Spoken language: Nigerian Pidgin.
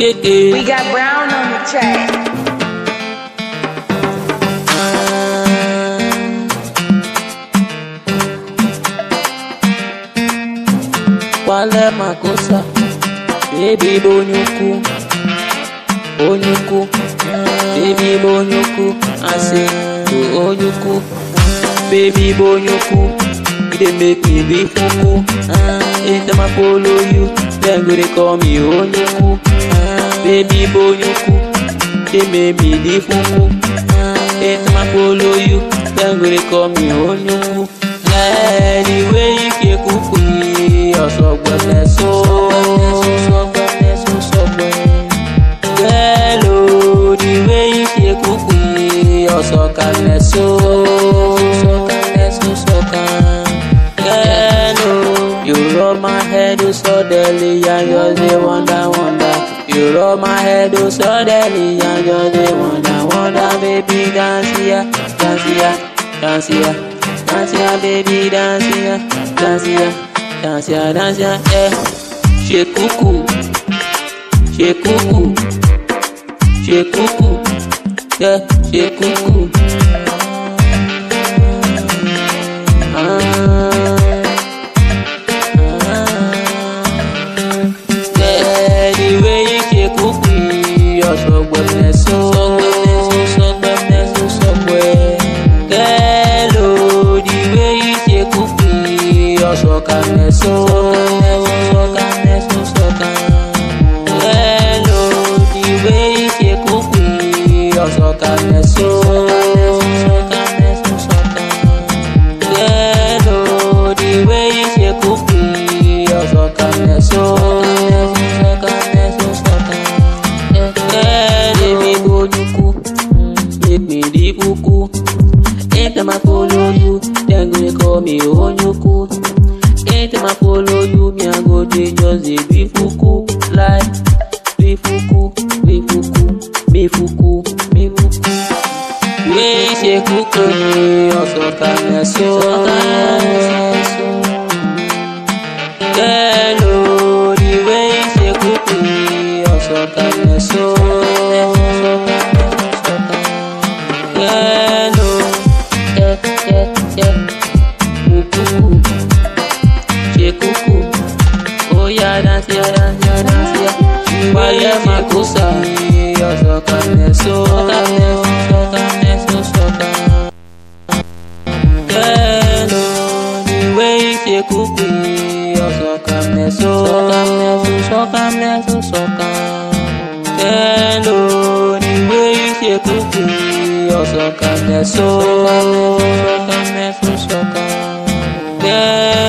kéke. We got Brown on the track. Wale makosa, baby bonyuku, bonyuku, baby bonyuku, I say to onyuku, baby bonyuku, you dey make me be fuku. Anytime I follow you, then go dey call me onyuku, baby bonyuku, dey make me be fuku. Anytime I follow you, then go dey call me onyuku. Anyway, if you kuku yi, ọ̀sọ̀gbọ̀nẹ̀ so. Ọ̀sọ̀gbọ̀nẹ̀ so sọ̀gbọ̀n. Girl, oh, the way if you kuku yi, ọ̀sọ̀kalẹ̀ so. Ọ̀sọ̀kalẹ̀ so sọ̀kan. Girl, oh, you rub my head, oh, suddenly, I just dey wonder, wonder. You rub my head, oh, suddenly, I just dey wonder, wonder, baby, dance here, dance here, dance here. Dance ya baby, dance ya, dance ya, dance ya, dance ya, eh. Ṣe kúkú, ṣe kúkú, ṣe kúkú, yeah, ṣe kúkú. Yeah, the way you ṣe kúkú yìí, ọ̀ṣọ́gbọ̀nẹ̀ so. Sọ̀gbọ̀nẹ̀ so, sọ̀gbọ̀nẹ̀. Girl, oh, the way you ṣe kúkú yìí, ọ̀ṣọ́kalẹ̀ so. Ọ̀ṣọ́kalẹ̀ so, sọ̀kan. Girl, oh, the way you ṣe kúkú yìí, ọ̀ṣọ́kalẹ̀ so. Ọ̀ṣọ́kalẹ̀ so, sọ̀kan. Girl, oh, the way you ṣe kúkú yìí, ọ̀ṣọ́kalẹ̀ so. Ọ̀ṣọ́kalẹ̀ so, sọ̀kan. Girl, èmi bójúkú, make me di kúkú. Anytime I follow you, then go dey call me Onyuku. Anytime I follow you, me I go dey just dey be fuku. Like, be fuku, be fuku, be fuku, be fuku. Wey ṣe kúkú ni ọ̀sọ̀kalẹ̀ so. Girl, oh, the way ṣe kúkú ni ọ̀sọ̀kalẹ̀ so. Girl, oh, yeah, yeah, yeah. Kuku, ṣe kúkú. Ó yá dance ya, dance ya, dance ya. Wálé Makusa, ọ̀sọ̀kalẹ̀ so. Ọ̀sọ̀kalẹ̀ so, sọ̀kan. Girl, oh, the way ṣe kúkú ọ̀sọ̀kalẹ̀ so. Ọ̀sọ̀kalẹ̀ so, sọ̀kalẹ̀ so, sọ̀kan. Girl, oh, the way ṣe kúkú ọ̀sọ̀kalẹ̀ so. Ọ̀sọ̀kalẹ̀ so, sọ̀kan. Girl,